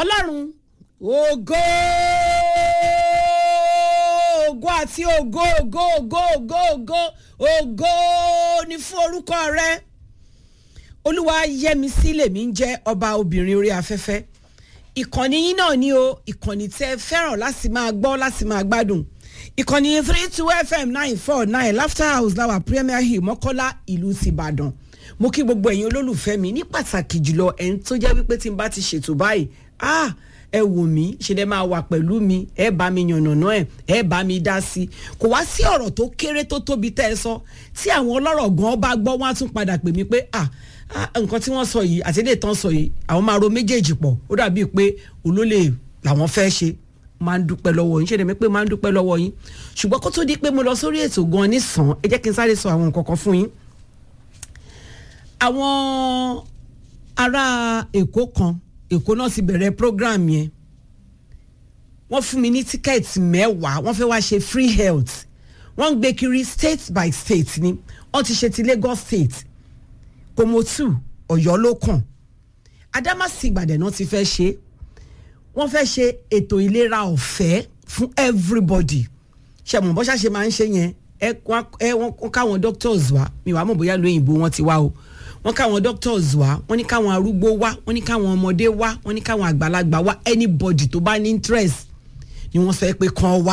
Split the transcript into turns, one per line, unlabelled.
ọlọ́run ògo ògo àti ògo ògo ògo ògo ògo ògo ni fún orúkọ rẹ olúwa yẹmisí lèmi ń jẹ́ ọba obìnrin orí afẹ́fẹ́ ìkànnì yín náà ni o ìkànnì tẹ́ fẹ́ràn láti máa gbọ́ láti máa gbádùn ìkànnì three two fm nine four nine laughter house láwà premier hill mọ́kọ́lá ìlú tìbàdàn mo kí gbogbo ẹ̀yin olólùfẹ́ mi ní pàtàkì jùlọ ẹ̀yin tó jẹ́ wípé tí n bá ti ṣètò báyìí ah ẹ wò mí ṣe lè máa wà pẹ̀lú mi ẹ bá mi yànnàná ẹ ẹ bá mi dá sí i kò wá sí ọ̀rọ̀ tó kéré tó tóbi tẹ́ ẹ sọ tí àwọn ọlọ́rọ̀ gan bá gbọ́ wọ́n á tún padà pè mí pé ah nǹkan tí wọ́n sọ yìí àti ilé ìtàn sọ yìí àwọn máa ro méjèèjì pọ̀ ó dàbíi pé olólè làwọn fẹ́ ṣe máa ń dúpẹ́ lọ́wọ́ yín ṣe lè mi pé máa ń dúpẹ́ lọ́wọ́ yín ṣùgbọ́n kó tó di pé mo lọ sórí ètò gan nísàn ẹ jẹ́ kí n sáré sọ àwọn nǹkan kan fún yín àwọn ará èkó kan èkó náà ti bẹ̀rẹ̀ program yẹn wọ́n fún mi ní tíkẹ́ẹ̀tì mẹ́wàá wọ́n fẹ́ wá ṣe free health wọ́n ń gbé kiri state by state ni wọ́n ti ṣe ti Lagos state Komotu Ọ̀yọ́ ló kàn Adamasi Ìbàdàn náà ti fẹ́ ṣe wọ́n fẹ́ ṣe ètò ìlera ọ̀fẹ́ fún everybody ṣe mọ̀ bọ́ṣà ṣe máa ń ṣe yẹn ẹ wọ́n káwọn doctors wá mi wàá mọ̀ bóyá lóyìnbó wọ́n ti wá o wọ́n káwọn doctors wá wọ́n ní káwọn arúgbó wá wọ́n ní káwọn ọmọdé wá wọ́n ní káwọn àgbàlagbà wá anybody tó bá ní interest ni wọ́n sọ pé kàn wá